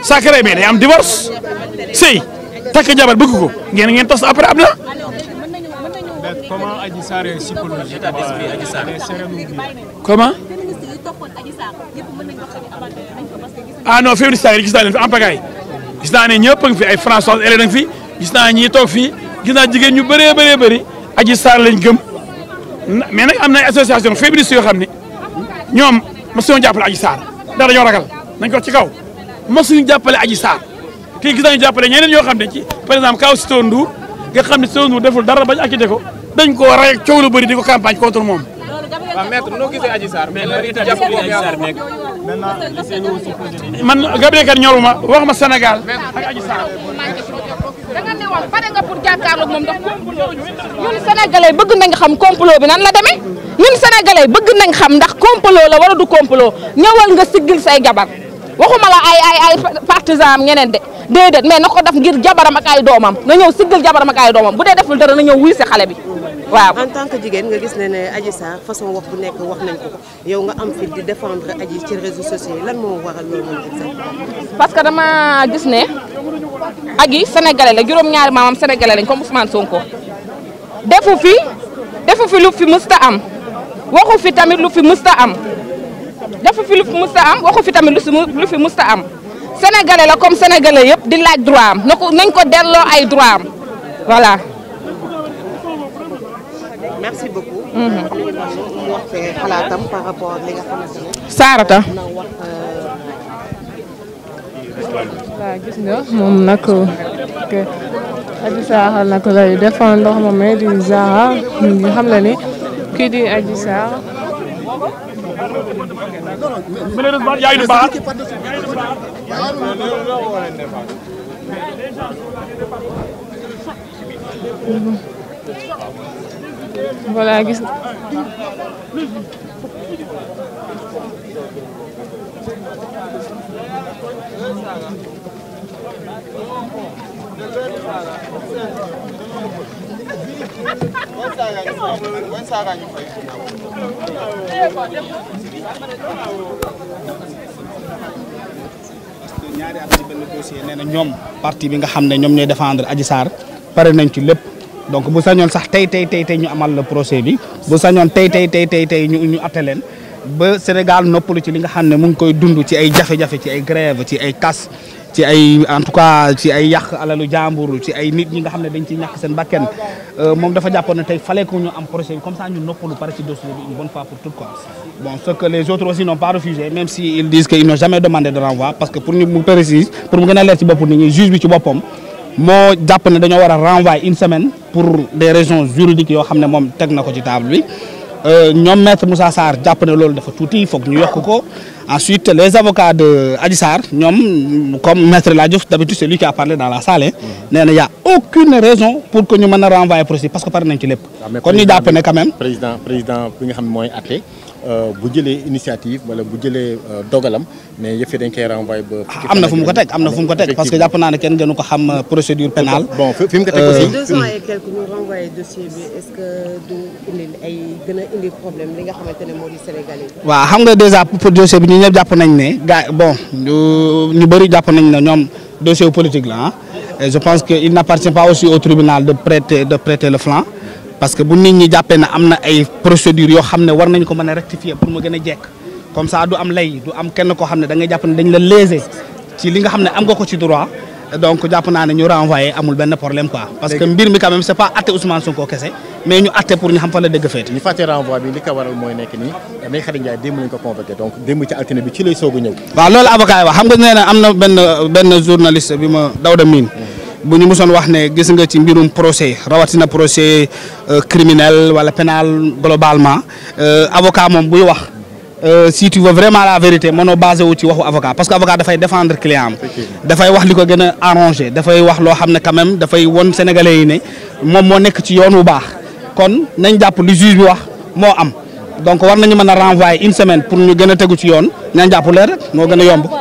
sacré mais day am divorce sëy takk jabar bëgg ko ngeen ngeen tas après am na. mais comment Adji Sarr est psychologique état d'esprit Adji Sarr comment. ah non féministe yi gis naa leen fi en pagaille gis naa ne ñëpp a ngi fi ay François Hélène a ngi fi gis naa ñii toog fii gis naa jigéen ñu bëree bëree bëri Adji Sarr lañ gëm mais nag am na ay association féministe yoo xam ne ñoom mosuñu jàppale Adji Sarr ndax dañoo ragal nañ ko ci kaw mosuñu jàppale Adji Sarr kii gis nañu jàppale ñeneen ñoo xam ne ci par exemple kaw Sitor Ndour nga xam ne Sitor Ndour deful dara bañ acquitté ko dañ koo rey ak coow lu bëri di ko campagne contre moom. waaw maître noo gisee Adji Sarr mais bari état jàpp d'esprit ko Adji Sarr nekk man Gabriel Kane ñoruma wax ma Sénégal ak Adji Sarr. da nga ne woon pare nga pour jàkkaarloog moom ndax complot ñun sénégalais bëgg nañ xam complot bi nan la demee ñun sénégalais bëgg nañ xam ndax complot la wala du complot ñëwal nga siggil say jabar waxuma la ay ay ay partisan am ñeneen de déedéet mais na ko def ngir jabaram ak ay doomam na ñëw siggil jabaram ak ay doomam bu dee deful dara na ñëw wuy si xale bi waaw. en tant que jigéen nga gis ne ne Adji Sarr façon wax bu nekk wax nañ ko ko yow nga am fit di défendre Adji ci réseaux sociaux yi lan moo waral loolu noonu exactement. parce que dama gis ne Adji sénégalais la juróom-ñaari maamam sénégalais lañ comme Ousmane Sonko defu fi defu fi lu fi mësta am waxu fi tamit lu fi mësta am defu fi lu fi mësta am waxu fi tamit lu si lu fi mësta am sénégalais la comme sénégalais yëpp di laaj droit am na ko nañ ko delloo ay droit am voilà. merci beaucoup. mu wax fee xalaatam par rapport ak li nga xamante ne. Sarata. na wax. waaw gis nga moom nag que Adji Sarr nag lay défendre moom di Zahra ñu ngi xam le ni kii di Adji Sarr malheureusement yaa ngi baax voilà gis ñaari at ci benn dossier nee na ñoom parti bi nga xam ne ñoom ñooy défendre Adji Sarr pare nañ ci lépp donc bu sañoon sax tey tey tey tey ñu amal le procès bi bu sañoon tey tey tey tey tey ñu ñu atte leen ba Sénégal noppalu ci li nga xam ne mu ngi koy dund ci ay jafe-jafe ci ay grève ci ay casse ci ay en tout cas ci ay yàq alalu jàmbur ci ay nit ñi nga xam ne dañ ciy ñàkk seen bakken moom dafa jàppoon ne tey fallait que ñu am procès bi comme ça ñu noppalu pare ci dossier bi une bonne fois pour toutes quoi bon ce que les autres aussi n'ont pas refusé même si ils disent que ils n'ont jamais demandé de renvoi parce que pour ñu mu précise pour mu gën a leer ci bopp nit ñi juge bi ci boppam moo jàpp ne dañoo war a renvoyer une semaine pour des raisons juridiques yoo xam ne moom teg na ko ci table bi ñoom maître Moussa Sarr jàpp ne loolu dafa tuuti foog ñu yokk ko ensuite les avocats de Adji Sarr ñoom comme maître La Diouf d'habitude c'est lui qui a parlé dans la salle nee na y a aucune raison pour que ñu mën a renvoyer procès parce que pare nañ ci lépp kon ñu jàpp ne quand même président président bi nga xam ne mooy atte bu jëlee initiative wala bu jëlee dogalam mais yëf yi dañ koy renvoyer ba. am na fu mu ko teg am na fu mu ko teg parce que jàpp naa ne kenn gënu ko xam procédure pénale bon fi mu ko teg aussi. deux ans et quelques ñu renvoyé dossier bi est-ce que du indi ay gën a indi problème li nga xamante ne moo di Sénégalais yi. waaw xam nga déjà pour dossier bi ñu ñëpp jàpp nañ ne gars bon ñu ñu bëri jàpp nañ ne ñoom dossier politique la ah et je pense que il n'appartient pas aussi au tribunal de prêter de prêter le flanc parce que bu nit ñi jàppee ne am na ay procédures yoo xam ne war nañ ko mën a rectifier pour mu gën a jekk comme ça du am lay du am kenn koo xam ne da ngay jàpp ne dañ la léser ci li nga xam ne am nga ko ci droit donc jàpp naa ne ñu renvoyer amul benn problème quoi. parce que mbir mi quand même c'est pas atte Ousmane Sonko kese mais ñu atte pour ñu xam fa la dëgg féete. ñu fàtte renvoi bi li ko waral mooy nekk nii Ndeye Khady Ndiaye démb lañ ko convoqué donc démb ci altine bi ci lay soog a ñëw. waaw loolu avocat yi wax xam nga nee na am na benn benn journaliste bi ma Dawda Mine bu ñu mosoon wax ne gis nga ci mbirum procès rawatina procès criminel wala pénal globalement avocat moom buy wax si tu veux vraiment la vérité mënoo basé wu ci waxu avocat parce que avocat dafay défendre client am dafay wax li ko gën a arrangé dafay wax loo xam ne quand même dafay won sénégalais yi ne moom moo nekk ci yoon wu baax kon nañ jàpp li juge bi wax moo am donc war nañu mën a renvoyer une semaine pour ñu gën a tegu ci yoon nañ jàpp leer rek moo gën a yomb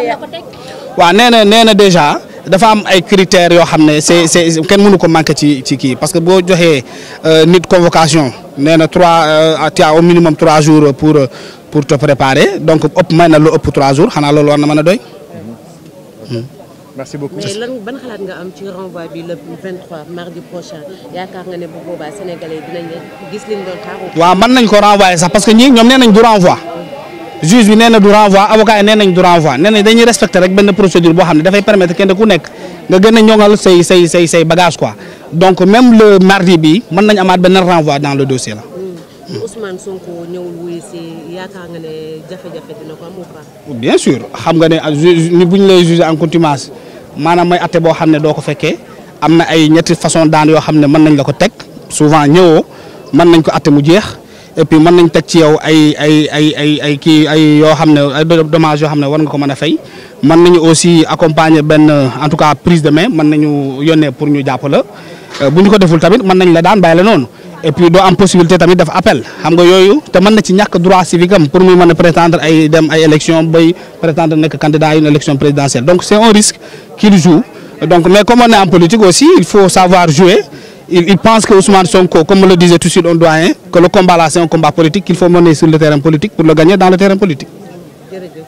waaw nee na nee na déjà dafa am ay critères yoo xam ne c'est c'est kenn mënu ko manqué ci ci kii parce que boo joxee nit convocation nee na trois tu as au minimum trois jours pour pour te préparer donc ëpp may na lu ëpp trois jours xanaa loolu war na mën a doy. merci beaucoup. mais lan ban xalaat nga am ci renvoi bi le 23 mardi prochain yaakaar nga ne bu boobaa sénégalais dinañ gis liñ doon xaar. waaw mën nañ ko renvoyer sax parce que ñii ñoom nee nañ du renvoi juge bi nee na du renvoi avocat yi nee nañ du renvoi nee nañ dañuy respecter rek benn procédure boo xam ne dafay permettre kenn ku nekk nga gën a ñoŋal say say say say bagage quoi donc même le mardi bi mën nañ amaat benn renvoi dans le dossier là. bu Ousmane Sonko ñëwul wuyu si yaakaar nga ne jafe-jafe dina ko am ou pas. bien sûr xam nga ne ju ni bu ñu lay juger en contumace maanaam mooy atte boo xam ne doo ko fekkee am na ay ñetti façon daan yoo xam ne mën nañ la ko teg souvent ñëwoo mën nañ ko atte mu jeex et puis mën nañ teg ci yow ay ay ay ay ay kii ay yoo xam ne ay dommages yoo xam ne war nga ko mën a fay mën nañu aussi accompagner benn en tout cas prise de main mën nañu yónnee pour ñu jàpp la bu ñu ko deful tamit mën nañ la daan bàyyi la noonu et puis doo am possibilité tamit def appel xam nga yooyu te mën na ci ñàkk droit civique am pour muy mën a prétendre ay dem ay élection bay prétendre nekk candidat à une élection présidentielle donc c'est un risque qu'il joue donc mais comme on est en politique aussi il faut savoir jouer il, il pense que Ousmane Sonko comme me le disait tout de suite un doyen que le combat là c'est un combat politique qu'il faut mener sur le terrain politique pour le gagner dans le terrain politique jërëjëf.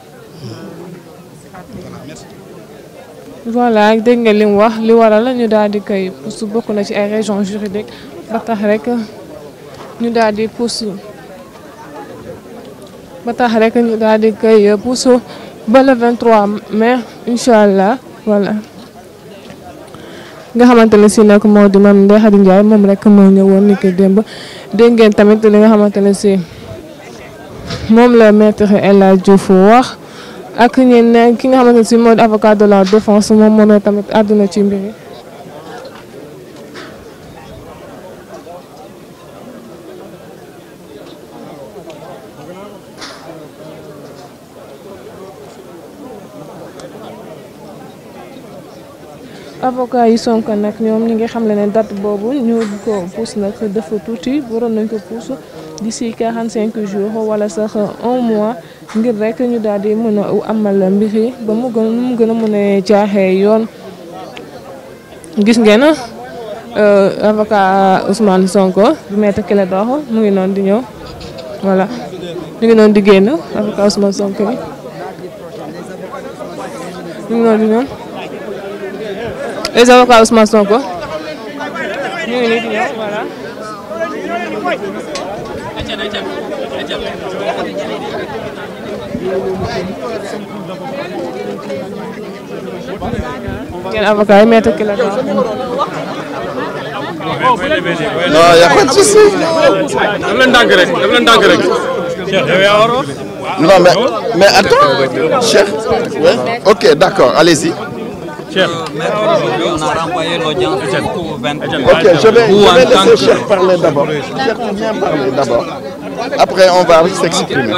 voilà dégg nga li mu wax li waral la ñu daal di koy pousse bokk na ci ay régions juridiques ba tax rek ñu daal di pousse ba tax rek ñu daal di koy pousse ba le 23 mai incha allah voilà. nga xamante ne si nag moo di Mame Ndeye Khady Ndiaye moom rek moo ñëwoon ni ki démb dégg ngeen tamit li nga xamante ne si moom la maître El Hadji Diouf wax. ak ñeneen ki nga xamante ne si moo di avocat de la défense moom moo ne tamit àdduna ci mbir yi avocat yi Sonko nag ñoom ñi ngi xam le ne date boobu ñu ko pousse nag dafa tuuti waroon nañ ko pousse d'ici 45 jours wala sax un mois ngir rek ñu daal di mën a amal mbir yi ba mu gën mu gën a mën a jaaxee yoon gis ngeen avocat Ousmane Sonko bi maître Clédor mu ngi noonu di ñëw voilà mu ngi noonu di génn avocat Ousmane Sonko bi mu ngi noonu di ñëw les avocats Ousmane Sonko ñu ngi nii di ñëw voilà. ngeen avocat yi maître Clédor non y a pas de souci. daf leen ndànk rek daf leen ndànk rek. non mais mais attends Cheikh. ouais. ok d'accord allez-y. On a renvoyé l'audience au 23. Ok, je vais, Vous, je en vais tant laisser que- Cheikh parler d'abord. Cheikh, viens parler d'abord. Après, on va s'exprimer.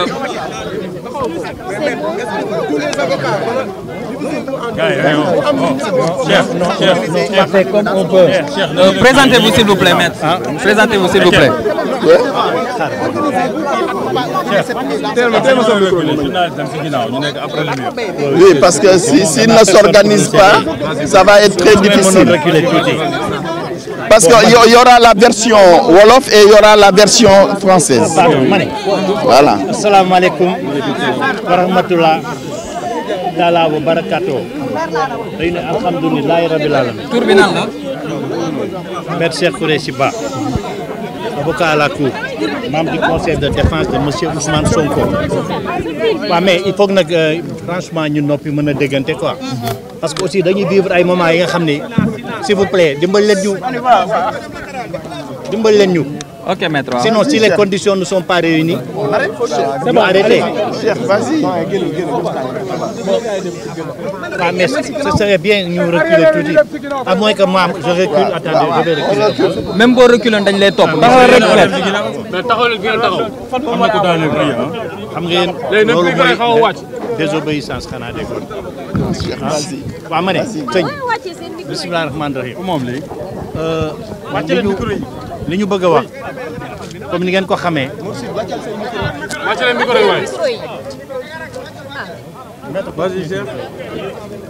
Euh, Présentez-vous s'il vous plaît, maître. Présentez-vous s'il vous plaît. Oui, parce que si- s'il ne s'organise pas, ça va être très difficile. Parce qu'il y, y aura la version Wolof et il y aura la version française. Voilà. asalaamaaleykum wa rahmatullah taala wa barakaatu dañu ne alhamdulilahi rabil alamin tur bi nan la. Maître Cheikh Khoureyssi Ba avocat à la cour membre du conseil de défense de monsieur Ousmane Sonko waaw mais il faut que nag euh, franchement ñu noppi mën a déggante quoi parce que aussi dañuy vivre ay moments yi nga xam ne s'il vous plaît dimbali leen ñu dimbali leen ñu Ok, maître. waaw. sinon si les conditions ne sont pas réunies ñu arrêter Cheikh, vas-y. Ah, mais ce serait bien ñu reculer tuuti à moins que moi je recule attendez je vais reculer même boo reculoon dañ lay topp. taxawal rek maître. mais taxaw leen fi ngeen taxaw. xam ngeen léegi nag loolu fii gars yi xaw a wàcc. mooy désobéissance xanaa déggoon waaw ma ne sëñ bisimilah rahmaani rahim moom léegi li ñu li ñu bëgg a wax comme ni ngeen ko xamee wàcc leen micro yi waay. Vas-y, Cheikh.